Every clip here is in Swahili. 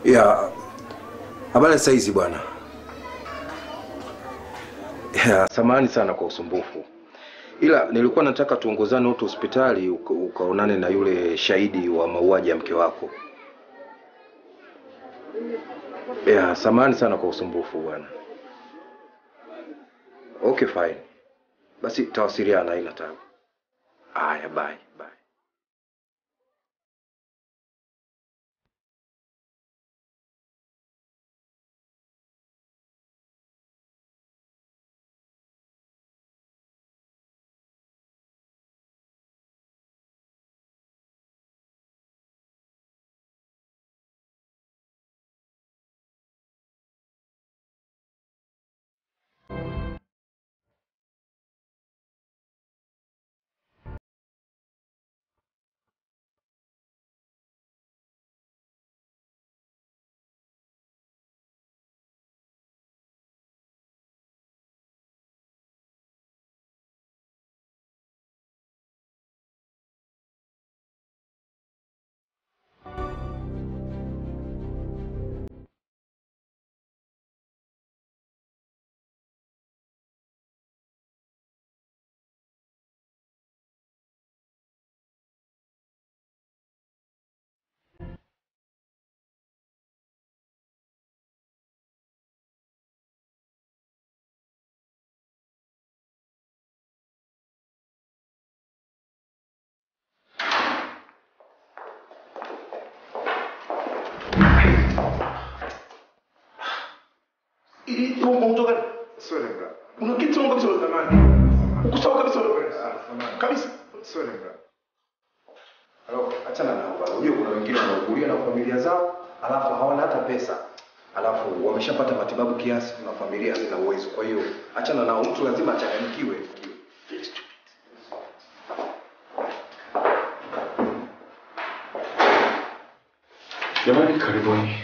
Ya, habari saa hizi bwana. Ya, samahani sana kwa usumbufu, ila nilikuwa nataka tuongozane wote hospitali uka- ukaonane na yule shahidi wa mauaji ya mke wako. Ya, samahani sana kwa usumbufu bwana. Okay, fine. Basi tawasiliana, haina tabu. Haya, bye bye. Ili umeondoka Sio lenga. una kitu sawa kabisa Samahani. uko sawa kabisa Ah, samahani. kabisa. Sio lenga. Halo, achana nao bwana. Unajua kuna wengine wanaugulia na familia zao, alafu hawana hata pesa. Alafu wameshapata matibabu kiasi, kuna familia hazina uwezo. Kwa hiyo achana nao, mtu lazima achanganyikiwe. Jamani, karibuni.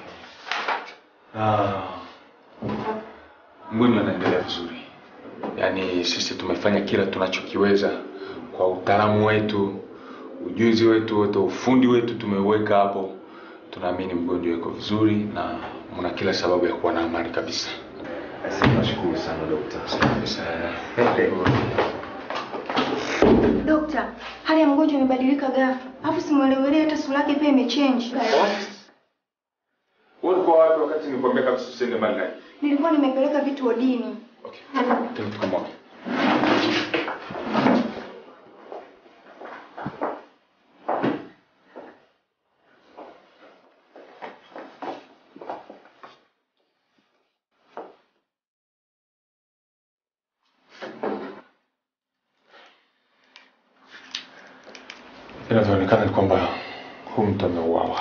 Ah, mgonjwa anaendelea vizuri, yaani sisi tumefanya kila tunachokiweza kwa utaalamu wetu, ujuzi wetu wote, ufundi wetu tumeuweka hapo. Tunaamini mgonjwa yuko vizuri na mna kila sababu ya kuwa na amani kabisa. Nashukuru sana dokta. Dokta, hali ya mgonjwa imebadilika ghafla, alafu simuelewele hata sura yake pia imechange. Wewe ulikuwa wapi wakati nilikwambia kabisa tusiende mbali naye? Nilikuwa nimepeleka vitu wodini. Okay. Twende tukamwone. Inavyoonekana ni kwamba huyu mtu ameuawa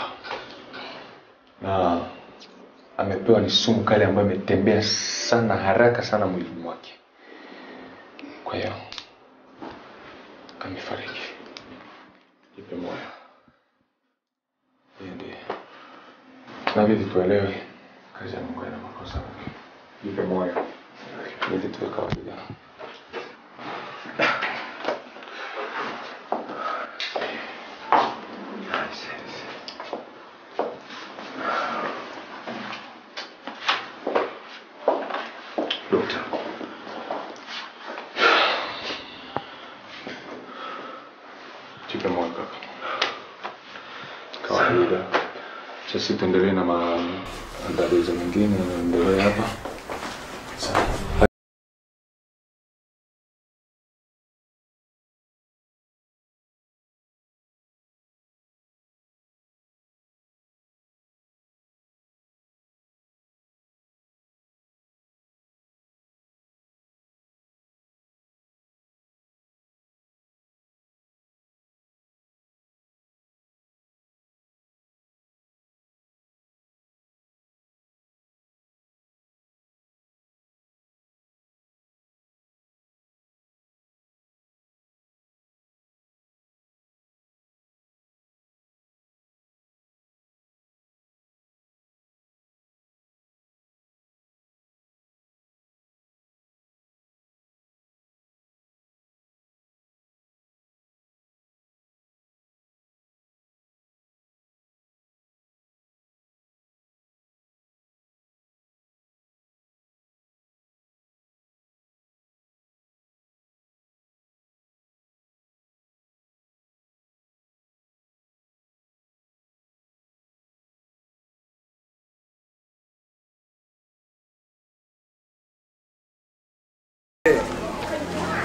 na amepewa ni sumu kali ambayo imetembea sana haraka sana mwilini mwake. Kwa hiyo amefariki. Jipe moyo. Hiyo ndiyo. Tunabidi tuelewe kazi ya Mungu ina makosa. Jipe moyo. Ili tuwe kawaida. Dokta. Jipe moyo kaka. Kawaida. Sisi tuendelee na maandalizi mengine yanaendelea hapa. Sawa.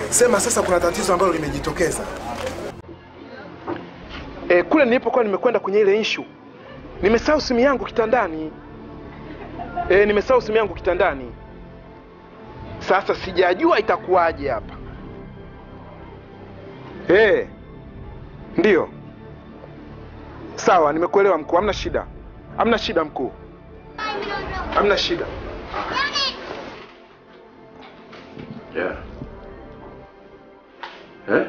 Sema sasa kuna tatizo ambalo limejitokeza. E, kule nilipokuwa nimekwenda kwenye ile issue nimesahau simu yangu kitandani. E, nimesahau simu yangu kitandani. Sasa sijajua itakuwaje hapa. E, ndiyo. Sawa, nimekuelewa mkuu, hamna shida, hamna shida mkuu, hamna shida. Yeah. Eh?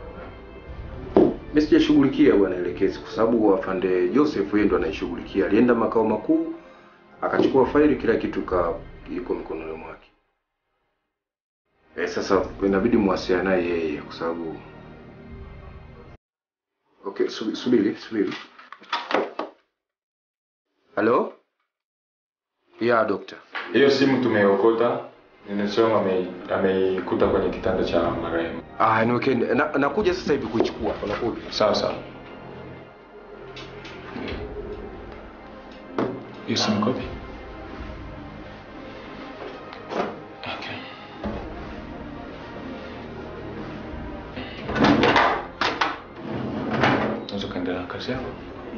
Mimi sijashughulikia bwana elekezi kwa sababu afande Joseph yeye ndo anaishughulikia. Alienda makao makuu akachukua faili, kila kitu ka iko mikononi mwake. Eh, sasa inabidi muwasiliane naye yeye kwa sababu Okay, subi- subiri, subiri. Halo? Ya, dokta. Hiyo simu tumeokota, ninasema ame- ameikuta kwenye kitanda cha marehemu. Ah, ni okay. Na, nakuja sasa hivi kuichukua. Nakuja. Sawa sawa. Hiyo simu kopi? Okay. Unaweza ukaendelea na kazi yako?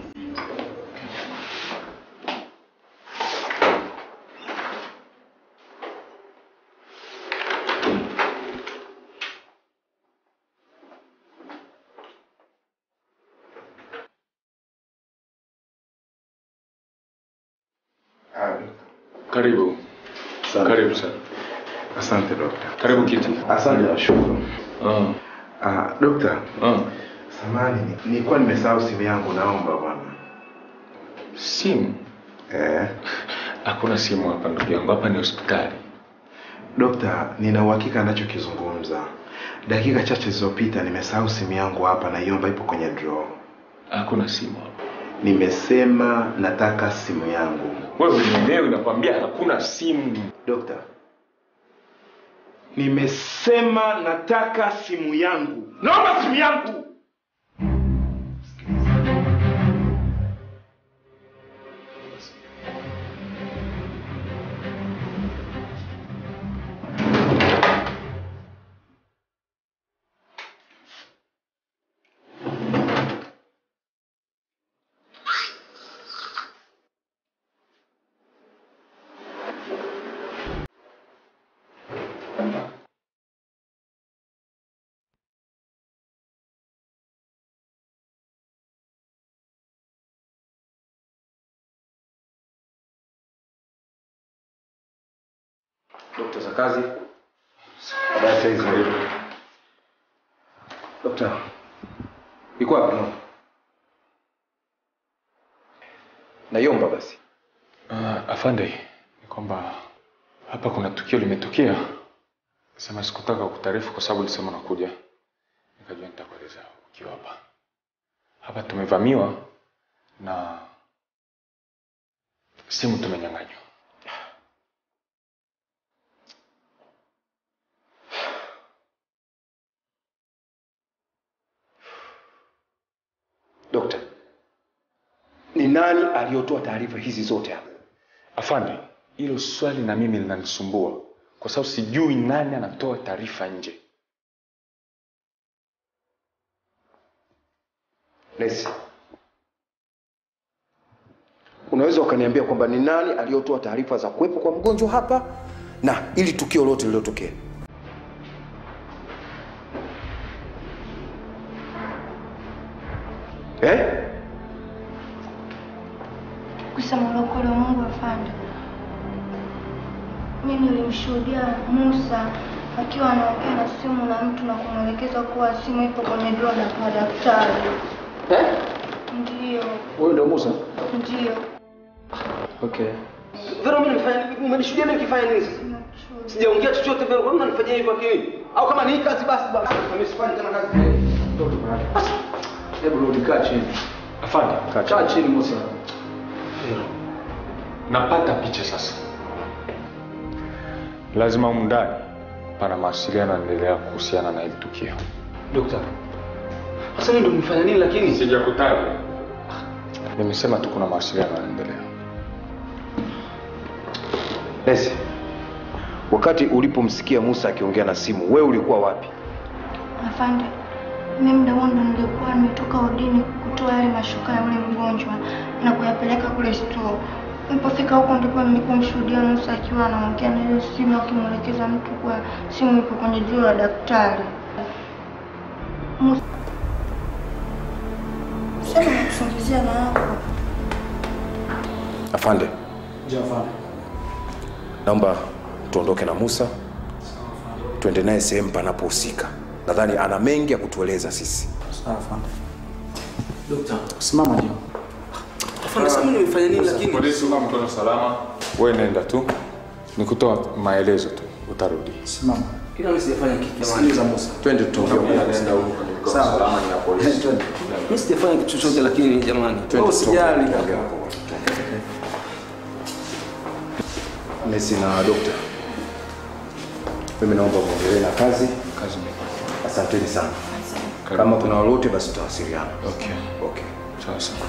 Karibu. Karibu sana. Asante dokta. Karibu kiti. Asante nashukuru. Ah. Ah, dokta, Ah. samani nilikuwa nimesahau simu yangu, naomba bwana. Simu? Eh, Hakuna simu hapa ndugu yangu, hapa ni hospitali. dokta, nina uhakika anachokizungumza. Dakika chache zilizopita nimesahau simu yangu hapa, naiomba ipo kwenye draw. Hakuna simu hapa. Nimesema nataka simu yangu. Wewe mwenyewe nakwambia hakuna simu. Dokta, nimesema nataka simu yangu. Naomba simu yangu. Dokta za kazi. Baadaye saizi karibu. Dokta. Iko wapi? No. Naiomba basi. Uh, afande, ni kwamba hapa kuna tukio limetokea. Sema sikutaka kutaarifu kwa sababu ulisema unakuja, nikajua nitakueleza ukiwa hapa. Hapa tumevamiwa na simu tumenyang'anywa. Dokta. Ni nani aliyotoa taarifa hizi zote hapa? Afande, hilo swali na mimi linanisumbua kwa sababu sijui nani anatoa taarifa nje. Nesi. Unaweza ukaniambia kwamba ni nani aliyotoa taarifa za kuwepo kwa mgonjwa hapa na ili tukio lote lililotokea? Eh? Kusema ule ukweli wa Mungu afande, mimi nilimshuhudia Musa akiwa anaongea na simu na mtu na kumwelekeza kuwa simu ipo kwenye drawer la kwa daktari. Eh? Ndiyo, Wewe ndio Musa? ndiyo. Okay. Vero, mimi nifanya umenishuhudia mimi nikifanya nini sasa? Nimemshuhudia. Sijaongea chochote Vero, kwa nini unanifanyia hivyo akili? Au kama ni hii kazi basi basi. Mimi sifanyi tena kazi. Basi. Hebu rudi kaa chini. Afande, Kaa chini Musa. napata picha sasa. Lazima humu ndani pana mawasiliano yanaendelea kuhusiana na hili tukio. Dokta. Sasa mimi ndo nimefanya nini lakini? Sijakutaja. Nimesema tu kuna mawasiliano yanaendelea. Nesi. Wakati ulipomsikia Musa akiongea na simu, wewe ulikuwa wapi? Afande, mimi muda huo ndo nilikuwa nimetoka udini kutoa yale mashuka ya yule mgonjwa na kuyapeleka kule store. Nilipofika huko ndipo nilipomshuhudia Musa akiwa anaongea na ile simu akimwelekeza mtu kwa simu ipo kwenye juu la daktari. Musa sema nakusingizia na hapo. Afande, Ndio afande. naomba tuondoke na Musa tuende naye sehemu panapohusika. Nadhani ana mengi ya kutueleza sisi. Sawa afande. Dokta, simama ndio. Afande, sasa mimi nimefanya nini lakini? Polisi kama mkono salama, wewe nenda tu, ni kutoa maelezo tu, utarudi. Simama. Ila mimi sijafanya kitu. Sikiliza Musa. Twende tuongee. Nenda huko kwenye mkono Sawa. salama ni ya polisi. Mimi sijafanya kitu chochote lakini jamani. Wewe usijali. Nesi na dokta, mimi naomba muendelee na kazi. Kazi imefanya. Asanteni sana. Karibu. Kama kuna lolote, basi tutawasiliana. Okay. Okay. Sawa sawa.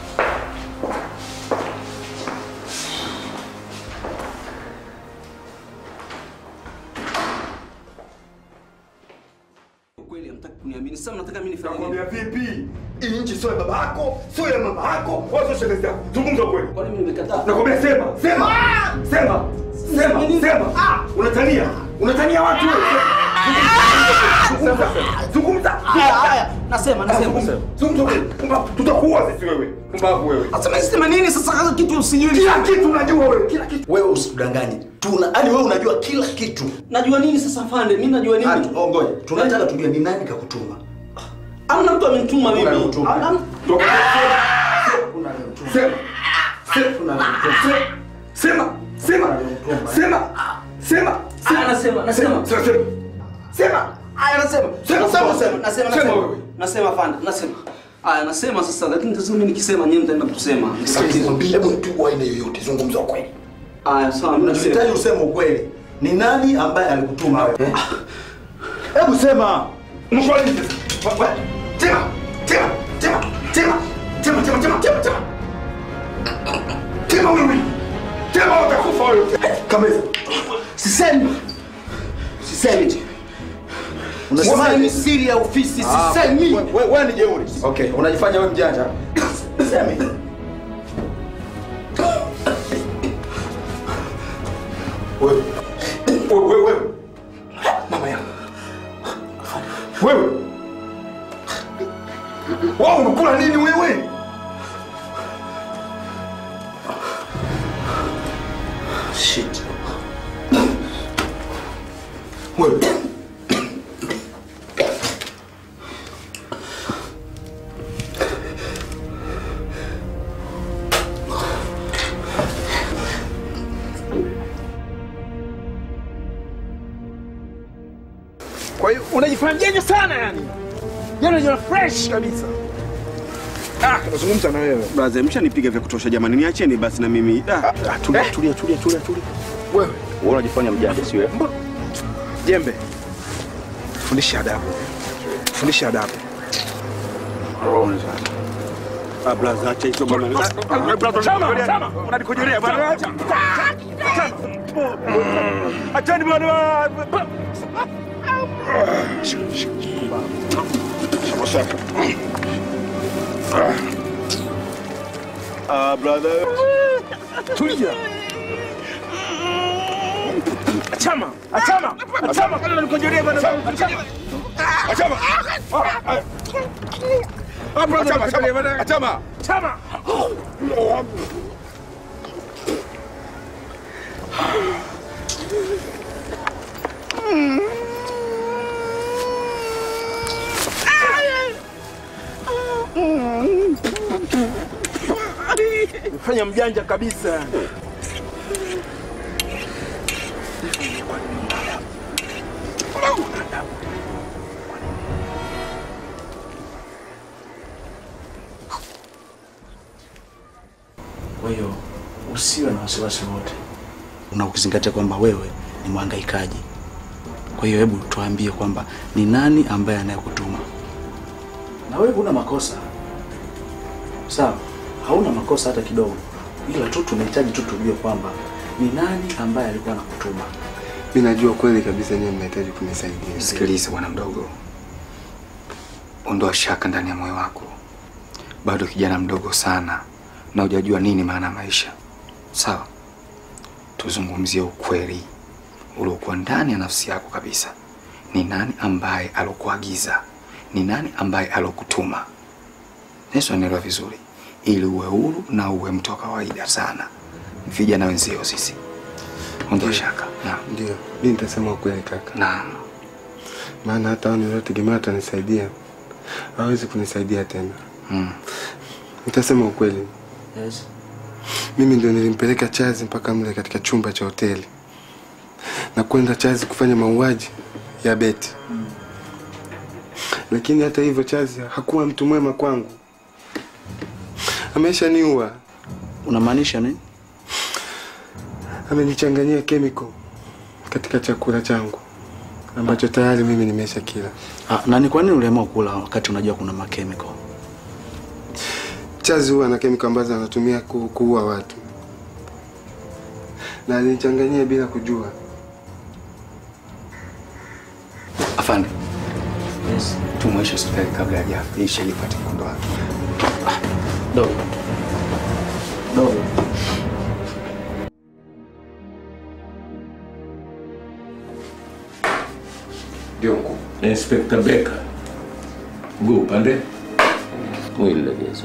Kweli hamtaki kuniamini. Sasa mnataka mimi nifanye nini? Nakwambia vipi? Hii nchi sio ya baba yako, sio ya mama yako, wala sio shangazi yako. Zungumza kweli. Kwani mimi nimekataa? Nakwambia sema, sema. Sema. Sema, sema. Ah, unatania. Unatania watu wewe. Zungumza. Zungumza. Haya, haya. Nasema, nasema. Zungumza. Zungumza kweli. Pumbavu. Tutakuua sisi wewe. Pumbavu wewe. Sasa mimi sema nini sasa kama kitu usijui? Kila kitu unajua wewe. Kila kitu. wewe usitudanganye tuna yani wewe unajua kila kitu Najua nini sasa afande? Mimi najua Ah, nini? tu- oh, ngoja tunataka tujue ni nani kakutuma Hamna mtu amenituma mimi. Unanituma. Hamna- Toka. Sema. Sema. Sema. Sema. Sema. Sema. Ah, nasema, nasema. Sema. Sema. Sema. Aya, nasema. Sema, Nasema, sema, nasema, nasema, sema nasema. wewe. Nasema afande, nasema. Aya, nasema sasa lakini sasa mimi nikisema nyinyi mtaenda kusema. hebu mtu wa aina yoyote zungumza ukweli Aya, sawa, mimi nasema. tunahitaji useme ukweli ni nani ambaye alikutuma wewe hebu sema Mkweli. Sema. Sema. Sema. Sema. Sema. Sema. Sema. Sema. Sema. Sema. Sema wewe. Sema utakufa wewe. kameza sisemi sisemi unasema ni siri ya ofisi sisemi wewe ni jeuri okay unajifanya wewe mjanja sisemi Wewe. Wewe. Wewe. Mama yangu. Wewe. Wao unakula nini wewe? shit Wewe. Kwa hiyo unajifanya mjanja sana yani, yani unajiona fresh kabisa. Ah, nazungumza na wewe Brother, mshanipiga vya kutosha jamani, niacheni basi na mimi. Ah, Ah, tulia, tulia, tulia, tulia, tulia. Wewe wewe unajifanya mjanja sio? mbona jembe, fundisha adabu, fundisha adabu. Ah, brother, acha hizo bwana. Chama, chama, Unanikojelea bwana. Achani bwana. Ah, brother. tulia. Achama, achama, achama, kana unanikojelea bwana. Achama. Achama. Ah, brother, Achama. unanikojelea bwana. Achama. Chama. Fanya mjanja kabisa. Kwa hiyo usiwe na wasiwasi wote, na ukizingatia kwamba wewe ni mhangaikaji. Kwa hiyo hebu tuambie kwamba ni nani ambaye anayekutuma, na wewe huna makosa sawa, hauna makosa hata kidogo, ila tu tunahitaji tu tujue kwamba ni nani ambaye alikuwa anakutuma. Mi najua kweli kabisa nyie mnahitaji kunisaidia. Sikilize bwana mdogo, ondoa shaka ndani ya moyo wako. Bado kijana mdogo sana na hujajua nini maana ya maisha. Sawa, tuzungumzie ukweli uliokuwa ndani ya nafsi yako kabisa. Ni nani ambaye alokuagiza? Ni nani ambaye alokutuma? Yesu anaelewa vizuri, ili uwe huru na uwe mtu wa kawaida sana. Vijana wenzio sisi, ondoa shaka. Naam. Ndio, mi nitasema ukweli kaka. Naam. Maana hata hao niliotegemea watanisaidia hawezi kunisaidia tena. Mm. Nitasema ukweli, Yes. mimi ndio nilimpeleka Chazi mpaka mle katika chumba cha hoteli na kwenda Chazi kufanya mauaji ya Beti. Lakini hata hivyo Chazi hakuwa mtu mwema kwangu, ameshaniua. Unamaanisha nini? Amenichanganyia chemical katika chakula changu ambacho tayari mimi nimesha kila. Ah, na ni kwa nini uliamua kula wakati unajua kuna makemiko? Chazi huwa na kemikali ambazo anatumia ku, kuua watu, na alinichanganyia bila kujua. Afande. Yes. Tumweshe hospitali kabla hajaisha ili pate mkondo wake. Dogo. Dogo. Ndio mkuu. Inspector Becker. Mguu upande. Mwili legeza.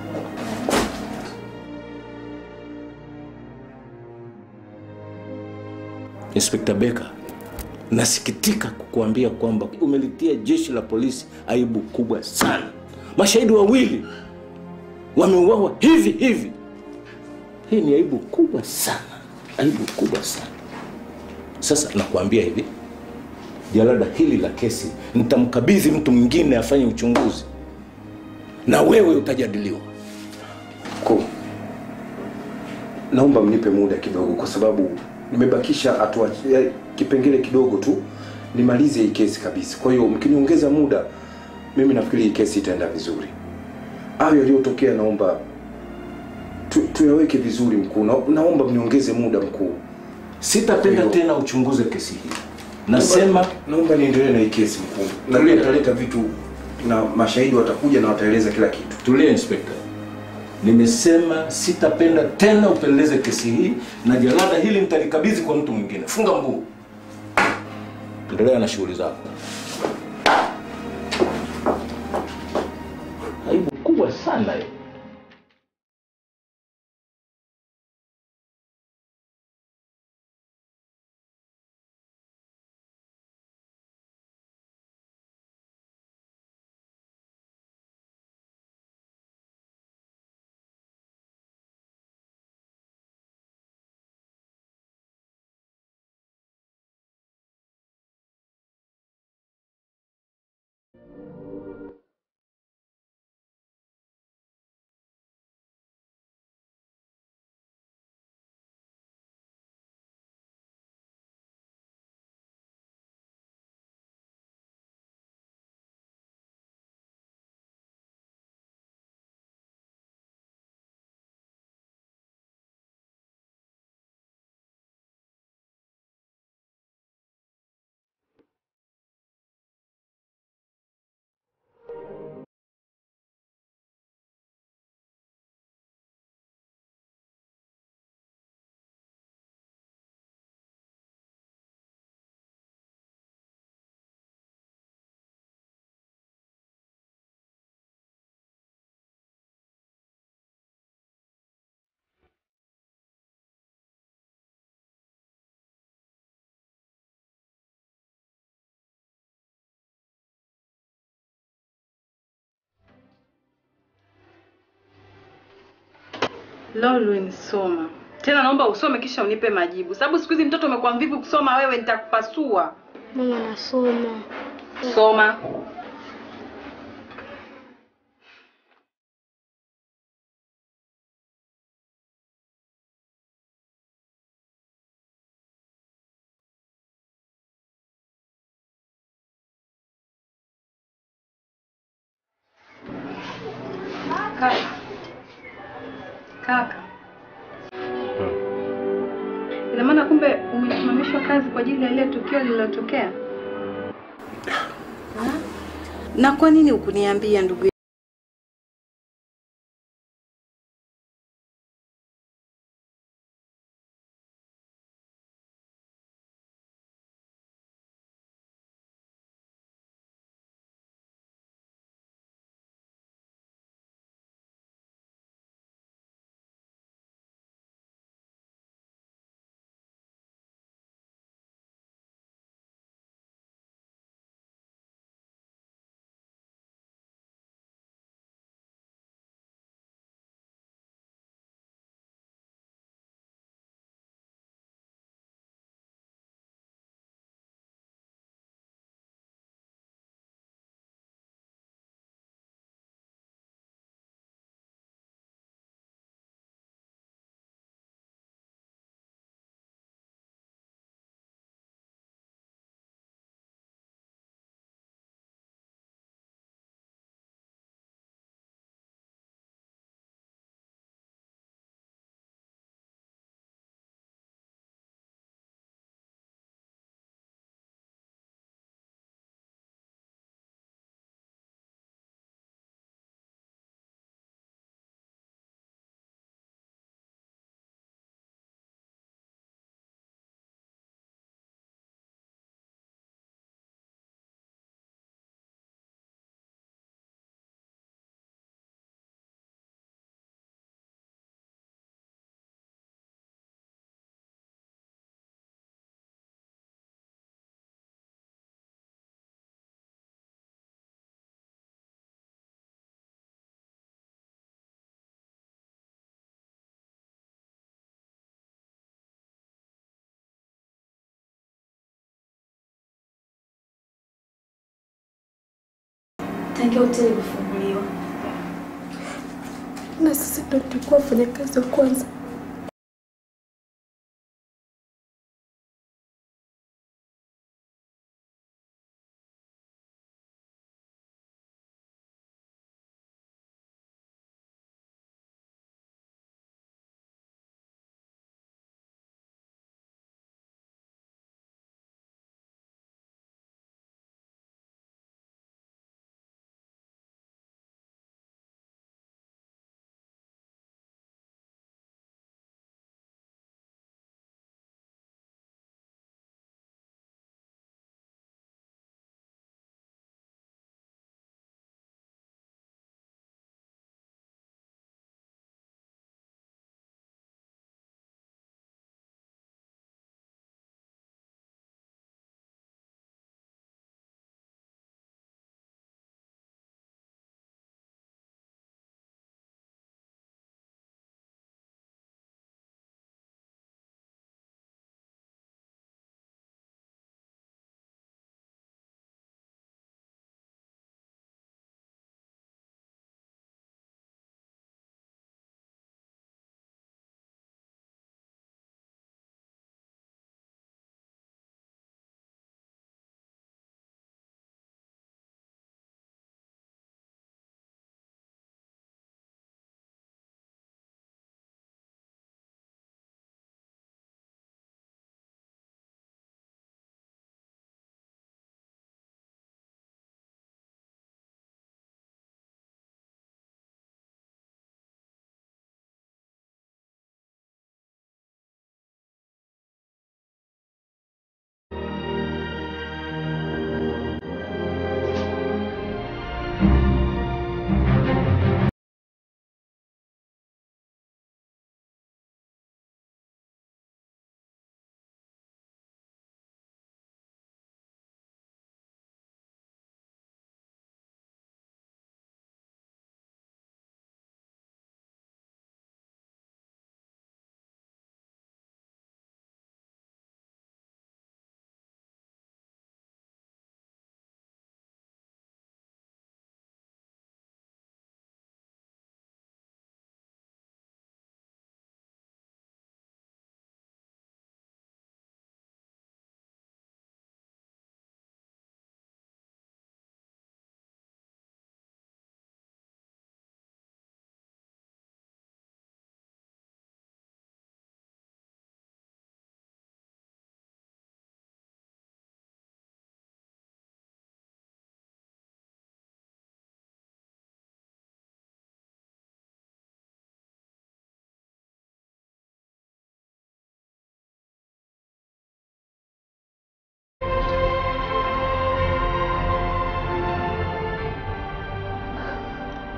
Inspector Becker, nasikitika kukuambia kwamba umelitia jeshi la polisi aibu kubwa sana. Mashahidi wawili wameuawa hivi hivi. Hii ni aibu kubwa sana, aibu kubwa sana. Sasa nakuambia hivi, jalada hili la kesi nitamkabidhi mtu mwingine afanye uchunguzi, na wewe utajadiliwa. Mkuu, naomba mnipe muda kidogo, kwa sababu nimebakisha hatua ya kipengele kidogo tu nimalize hii kesi kabisa. Kwa hiyo mkiniongeza muda, mimi nafikiri hii kesi itaenda vizuri. Hayo yaliyotokea naomba tu, tuyaweke vizuri mkuu. Na, naomba mniongeze muda mkuu. Sitapenda tena uchunguze kesi hii. Nasema naomba niendelee na hii kesi mkuu. Na Tulia. nitaleta vitu na mashahidi watakuja na wataeleza kila kitu. Tulia inspector. Nimesema sitapenda tena upeleleze kesi hii na jalada hili nitalikabidhi kwa mtu mwingine. Funga mguu. Endelea na shughuli zako. Aibu kubwa sana hiyo. Lolwin, soma tena, naomba usome kisha unipe majibu, sababu siku hizi mtoto umekuwa mvivu kusoma. Wewe nitakupasua. Mama, nasoma. Soma. Kaka, kaka, ina maana kumbe umesimamishwa kazi kwa ajili ya ile tukio lililotokea? Na kwa nini hukuniambia ndugu tangia hoteli kufunguliwa, na sisi ndo tulikuwa wafanyakazi wa kwanza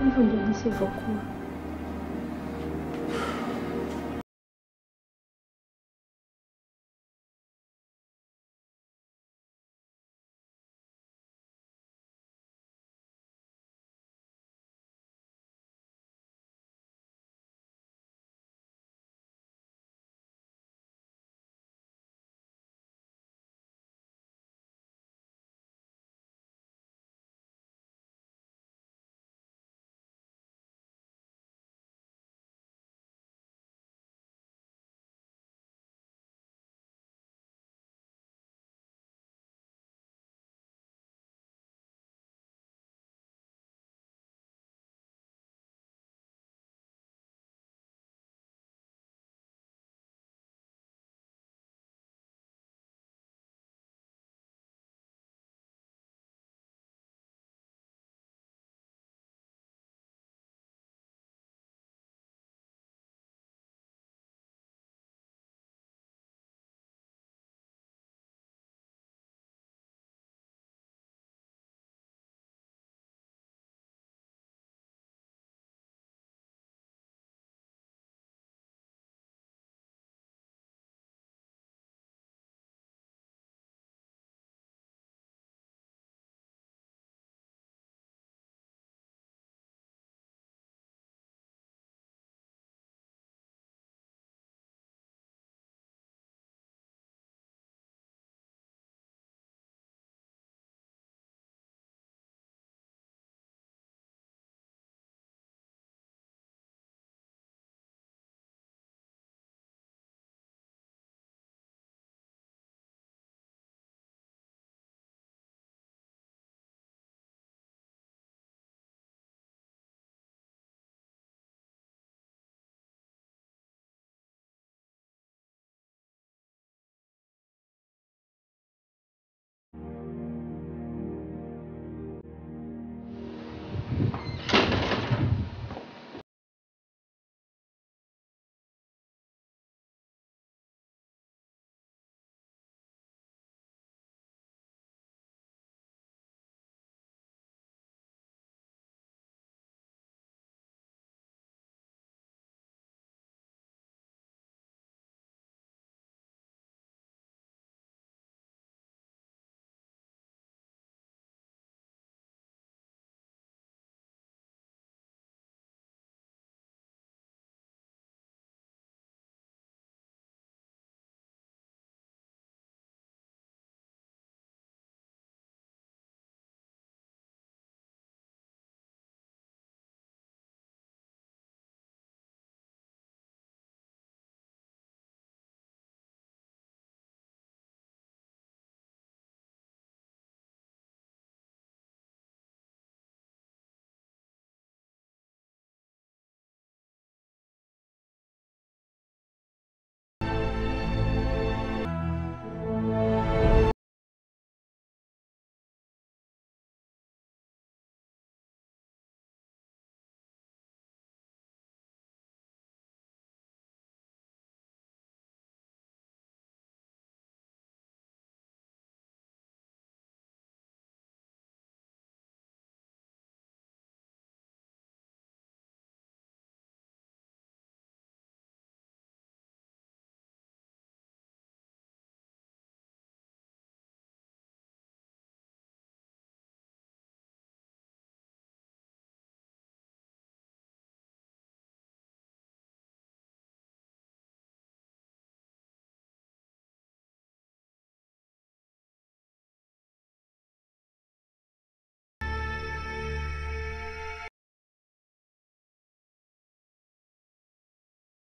Hivyo ndio jinsi ilivyokuwa.